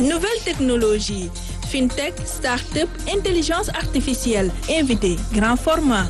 nouvelles technologies fintech start-up intelligence artificielle invité grand format.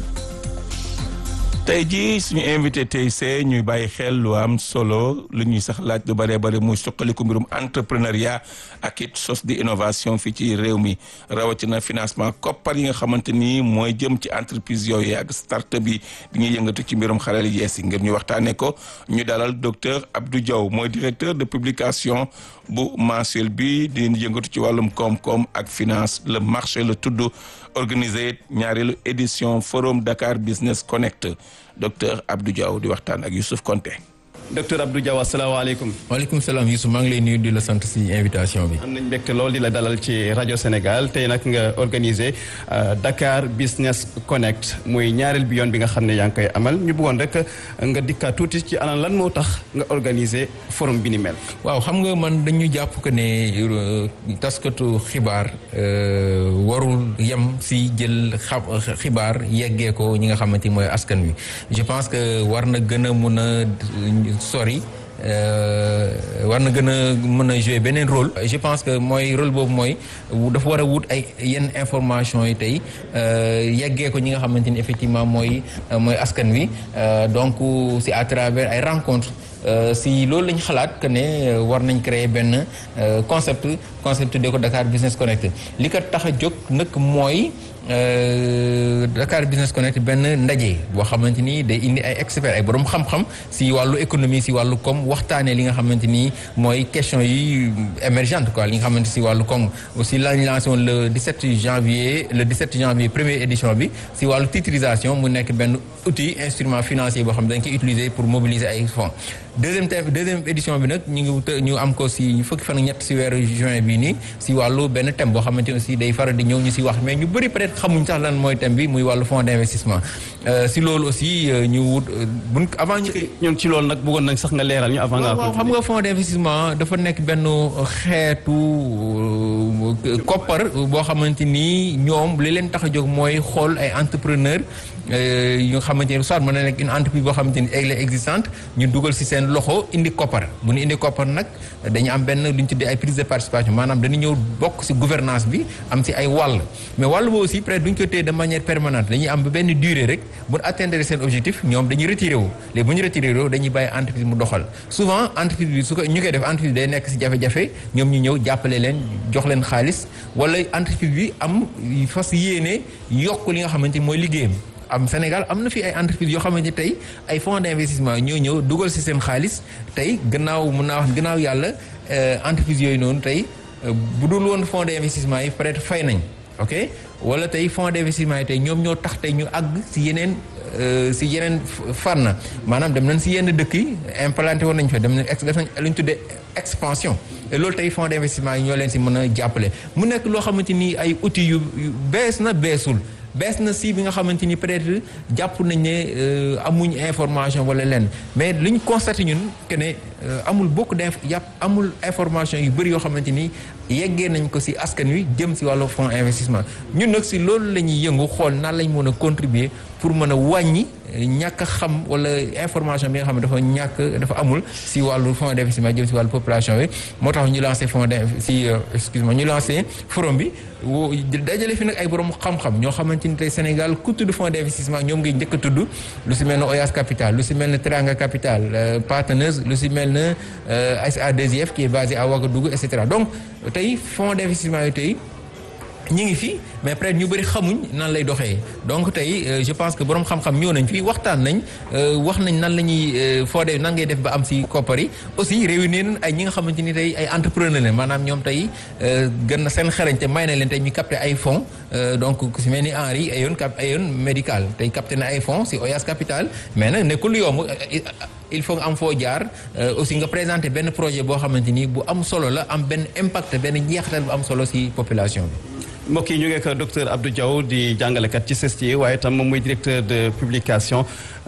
tey jii suñu invité tey see ñuy bàyyi xel lu am solo lu ñuy sax laaj lu bëree bëri muy suqaliku mbirum entrepreneuriat ak it sos di innovation fii ci réew mi rawatina financement koppar yi nga xamante ni mooy jëm ci entreprise yooyu ak start-up yi di ñuy yëngatu ci mbirum xarala yees yi ngir ñu waxtaanee ko ñu dalal docteur Abdou Diaw mooy directeur de publication bu mensuel bi di yëngatu ci wàllum koom-koom ak finance le marché la tudd organisé ñaareelu édition forum Dakar Business Connect docteur Abdou Diaw di waxtaan ak Youssouf Konté docteur Abdou Diaw asalaamaaleykum. waaleykum salaam Youssouf maa ngi lay nuyu di la sant si invitation bi. am nañ mbégte lool di la dalal ci rajo Sénégal tey nag nga organisé Dakar Business Connect muy ñaareel bi yoon bi nga xam ne yaa ngi koy amal ñu bëggoon rek nga dikkaat tuuti ci ana lan moo tax nga organisé forum bi ni mel. waaw xam nga man dañu jàpp que ne taskatu xibaar warul yem si jël xibaar yeggee ko ñi nga xamante ni mooy askan wi je pense que war na gën a mun a. sori war na gën a mën a jouer beneen rôle je pense que mooy rôle boobu mooy dafa war a wut ay yenn information yi tey yeggee ko ñi nga xamante ni effectivement mooy mooy askan wi donc c'est à travers ay rencontres si loolu lañ xalaat que ne war nañ créer benn concept concept de ko Dakar Business Connect li ko tax a jóg nag mooy Dakar Business Connect benn ndaje boo xamante ni day indi ay experts ay borom xam-xam si wàllu économie si wàllu koom waxtaanee li nga xamante ni mooy question yi émergente quoi li nga xamante si wàllu koom aussi lañ lancé woon le 17 janvier le 17 janvier première édition bi si wàllu titrisation mu nekk benn outil instrument financier boo xam ne dañ koy utiliser pour mobiliser ay fonds deuxième thème deuxième édition bi nag ñu ngi ñu am ko si fukki fan ak ñett si weeru juin bii nii si wàllu benn thème boo xamante ni aussi day faral di ñëw ñu si wax mais ñu bëri peut-être xamuñ sax lan mooy thème bi muy wàllu fonds d'investissement si loolu aussi ñu wut buñ avant ñu. ñun ci loolu nag bëggoon nañ sax nga leeral ñu avant. nga waaw xam nga fonds d'investissement dafa nekk benn xeetu koppar boo xamante ni ñoom li leen tax a jóg mooy xool ay entrepreneur yu nga xamante ni soit mën na nekk une entreprise boo xamante ni elle est existante ñu dugal si seen loxo indi koppar bu ñu indi koppar nag dañu am benn lu ñu tuddee ay prise de participation maanaam dañu ñëw bokk si gouvernance bi am si ay wàll mais wàll boobu aussi peut-être duñ ko téye de manière permanente dañuy am benn durée rek bu ñu atteindre seen objectif ñoom dañuy retiré wu léegi bu ñu retiré wu dañuy bàyyi entreprise mu doxal souvent entreprise bi su ko ñu koy def entreprise day nekk si jafe-jafe ñoom ñu ñëw jàppale leen jox leen xaalis wala entreprise bi am fas yéene yokk li nga xamante ni mooy liggéeyam am Sénégal am na fi ay entreprises yoo xamante ni tey ay fonds d'investissement ñoo ñëw dugal ci seen xaalis tey gannaaw mun naa wax gannaaw yàlla entreprises yooyu noonu tey bu dul woon fonds d'investissement yi peut-être fay nañ ok wala tey fonds d'investissement yi tey ñoom ñoo tax tey ñu àgg ci yeneen ci yeneen fànn maanaam dem nañ ci yenn dëkk yi implanté woon nañ fa dem nañ ex def nañ lu ñu tuddee expansion et loolu tey fonds d'investissement yi ñoo leen ci mën a jàppale mu nekk loo xamante ni ay outils yu bees na beesul bees na si bi nga xamante ni peut-être jàpp nañ ne amuñ information wala lenn mais li ñu constaté ñun que ne amul beaucoup d'inf yàpp amul information yu bëri yoo xamante ni yeggee nañ ko si askan wi jëm si wàllu fonds investissement ñun nag si loolu la ñuy yëngu xool nan lañ mën a contribuer pour mën a wàññi ñàkk a xam wala information bi nga xam ne dafa ñàkk dafa amul si wàllu fonds d'investissement jëm si wàllu population bi moo tax ñu lancé fonds d si excuse-moi ñu lancé forum bi dajale fi nag ay borom xam-xam ñoo xamante ni tey Sénégal ku tudd fonds d'investissement ñoom ngay njëkk a tudd lu si mel ne Oyas Capital lu si mel ne Teranga Capital Partenaires lu si mel ne SA2IF qui est basé à Ouagadougou et cetera donc tey fonds d'investissement yi tey ñi ngi fi mais peut-être ñu bëri xamuñ nan lay doxee donc tey je pense que borom xam-xam ñëw nañ fi waxtaan nañ wax nañ nan la ñuy foodee nan ngay def ba am si koppar yi aussi réunir nañ ay ñi nga xamante ni tey ay entrepreneur la maanaam ñoom tey gën na seen xarañte may na leen tey ñu capté ay fonds donc ku si mel ni Henri ayoon cap ayoon médical tey capté na ay fonds si Oyas Capital mais nag nekkul yomb il faut nga am foo jaar aussi nga présenter benn projet boo xamante ni bu am solo la am benn impact benn njeexital bu am solo si population bi. mbokk yi ñu ngi ak docteur Abdou Diaw di jàngalekat ci CESTI waaye tam moom mooy directeur de publication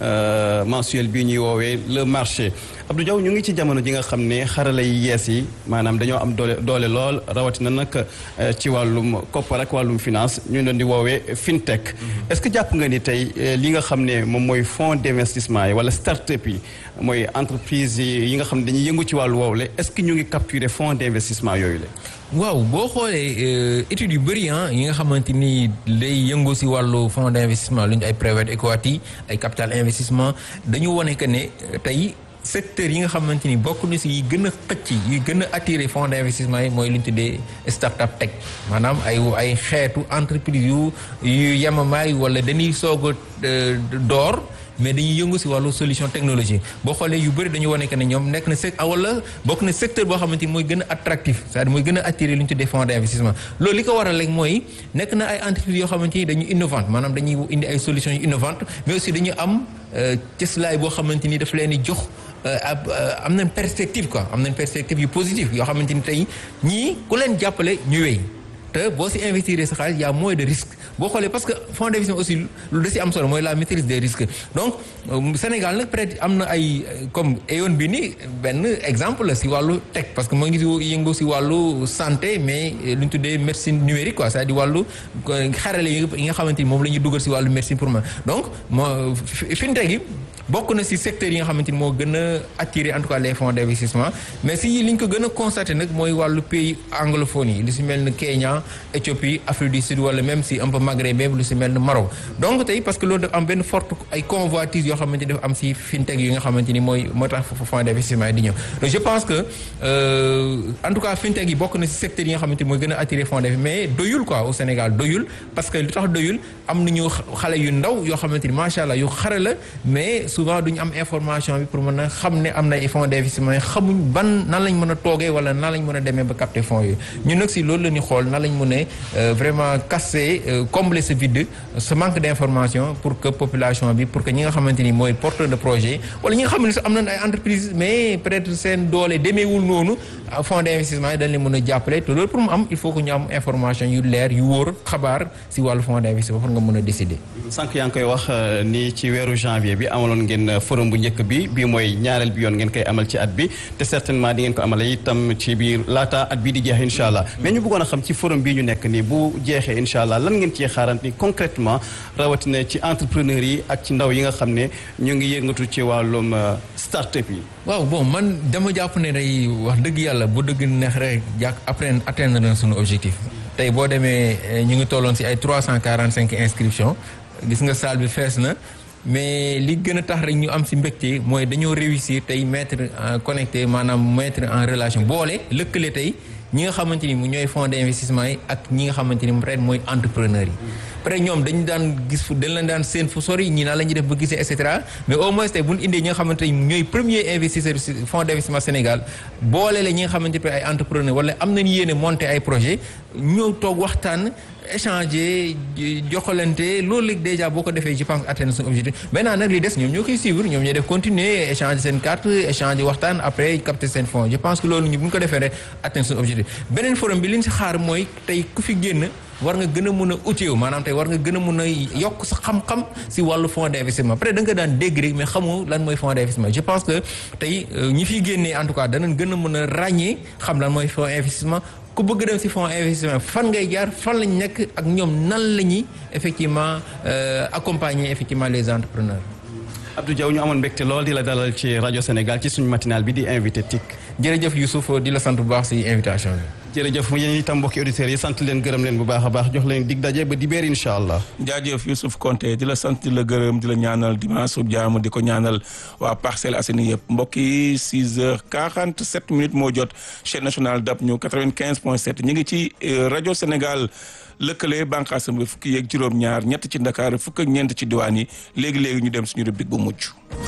mensuel bi ñuy woowee le marché Abdou Diaw ñu ngi ci jamono ji nga xam ne xarala yi yees yi maanaam dañoo am doole doole lool rawatina nag ci wàllum koppar ak wàllum finance ñu leen di woowee fintech. est-ce que jàpp nga ni tey li nga xam ne moom mooy fonds d'investissement yi wala start-up yi mooy entreprise yi nga xam ne dañuy yëngu ci wàllu woowule est-ce que ñu ngi capturer fonds d'investissement yooyu la. waaw boo xoolee études yu bëri yi nga xamante ni lay yëngu si wàllu fonds d'investissement lu ñu ay private equity ay capital investissement dañu wane que ne tey secteur yi nga xamante ni bokk na si yi gën a xëcc yi gën a attirer fonds d'investissement yi mooy lu ñu tuddee start-up tech maanaam ay ay xeetu entreprise yu yu yemamaay wala dañuy soog a door mais dañuy yëngu si wàllu solution technologie boo xoolee yu bëri dañu wane que ne ñoom nekk na sec wala bokk na secteur boo xamante ni mooy gën a attractif c'est-à-dire mooy gën a attirer lu ñu tuddee fonds d'investissement loolu li ko waral rek mooy nekk na ay entreprises yoo xamante ni dañu innovante maanaam dañuy indi ay solutions yu innovantes mais aussi dañu am cëslaay boo xamante ni daf leen di jox ab am nañ perspective quoi am nañ perspective yu positive yoo xamante ni tey ñii ku leen jàppale ñu wéy te boo si investir sa xaalis y a moins de risque boo xoolee parce que fonds d'investissement aussi lu da si am solo mooy la maîtrise des risques donc Sénégal nag peut-être am na ay comme Aeon bi ni benn exemple la si wàllu tech parce que moo ngi si yëngu si wàllu santé mais lu ñu tuddee médecine numérique quoi c'est-à-dire wàllu xarale yi nga xamante ni moom la ñuy dugal si wàllu médecine pour moi donc moo fintech yi bokk na si secteur yi nga xamante ni moo gën a attirer en tout cas les fonds d'investissement mais si li ñu ko gën a constater nag mooy wàllu pays anglophone yi lu si mel ni Kenya Éthiopie Afrique du Sud wala même si un peu Maghreb même lu si mel ni Maroc donc tey parce que loolu dafa am benn forte ay convoitise yoo xamante ni dafa am si fintech yi nga xamante ni mooy moo tax fonds d'investissement yi di ñëw donc je pense que en tout cas fintech yi bokk na si secteur yi nga xamante ni mooy gën a attirer fonds d'investissement mais doyul quoi au Sénégal doyul parce que lu tax doyul am nañu xale yu ndaw yoo xamante ni macha allah yu xare la mais souvent duñu am information bi pour mën a xam ne am na ay fonds d'investissement yi xamuñ ban nan lañ mën a toogee wala nan lañ mën a demee ba capter fonds yooyu ñun nag si loolu la ñu xool nan lañ mën a vraiment casser combler ce vide ce manque d'information pour que population bi pour que ñi nga xamante ni mooy porteur de projet wala ñi nga xam ne sax am nañ ay entreprises mais peut-être seen doole demeewul noonu fonds d'investissement yi dañ leen mën a jàppale te loolu pour mu am il faut que ñu am information yu leer yu wóor xabaar si wàllu fonds d'investissement pour nga mën a décider. sànq yaa ngi koy wax ni ci weeru janvier bi amaloon ngeen forum bu njëkk bi bii mooy ñaareel bi yoon ngeen koy amal ci at bi te certainement di ngeen ko amale itam ci biir laata at bii di jeex incha allah mais ñu bëggoon a xam ci forum bii ñu nekk nii bu jeexee incha allah lan ngeen cee xaarante concrètement rawatina ci entrepreneurs yi ak ci ndaw yi nga xam ne ñu ngi yëngatu ci wàllum start-up yi. waaw bon man dama jàpp ne day wax dëgg yàlla bu dëgg neex rek jàpp après atteindre na suñu objectif tey boo demee ñu ngi tolloon si ay trois cent quarante cinq inscriptions gis nga salle bi fees na. mais li gën a tax rek ñu am ci mbégte mooy dañoo réussir tey mettre en connecté maanaam mettre en relation boole lëkkale tey ñi nga xamante ni mu ñooy fonds d'investissement yi ak ñi nga xamante ni peut-être mooy entrepreneurs yi. peut-être ñoom dañu daan gis fu dañ leen daan seen fu sori ñii naa la ñuy def ba gisee et cetera mais au moins tey bu ñu indee ñi nga xamante ni ñooy premier investisseur fonds d'investissement Sénégal boole la ñi nga xamante ni ay entrepreneurs wala am nañu yéene monter ay projets ñëw toog waxtaan. échanger joxalante loolu léegi déjà boo ko defee je pense atteindre son objectif maintenant nag li des ñoom ñoo koy suivre ñoom ñooy def continuer échanger seen carte échanger waxtaan après capter seen fonds je pense que loolu ñu bu ñu ko defee rek atteindre son objectif beneen forum bi li ñu si xaar mooy tey ku fi génn war nga gën a mun a outiller maanaam tey war nga gën a mun a yokk sa xam-xam si wàllu fonds d'investissement peut-être da nga daan dégg rek mais xamoo lan mooy fonds d'investissement je pense que tey ñi fiy génnee en tout cas danañ gën a mën a ràññee xam lan mooy fonds investissement ku bëgg dem ci fonds investissement fan ngay jaar fan lañ nekk ak ñoom nan la ñuy effectivement accompagner effectivement les entrepreneurs. Abdou Diaw ñu amoon mbégte lool di la dalal ci rajo Sénégal ci suñu matinal bi di invité TIC. jërëjëf Youssouf di la sant bu baax ci invitation bi. jërëjëf yéen itam mbokki auditeurs yi sant leen gërëm leen bu baax a baax jox leen dig daje ba dibéer incha allah. jaajëf Youssouf Konté di la sant di la gërëm di la ñaanal dimanche su jàmm di ko ñaanal waa Parcelles Assainies yëpp mbokk yi 6 heures 47 minutes moo jot chaîne nationale DAB ñu 95 point 7 ñu ngi ci rajo Sénégal lëkkale bànqaasam bi fukki yeeg juróom-ñaar ñett ci Ndakaar fukk ak ñeent ci diwaan yi léegi léegi ñu dem suñu rubrique bu mujj.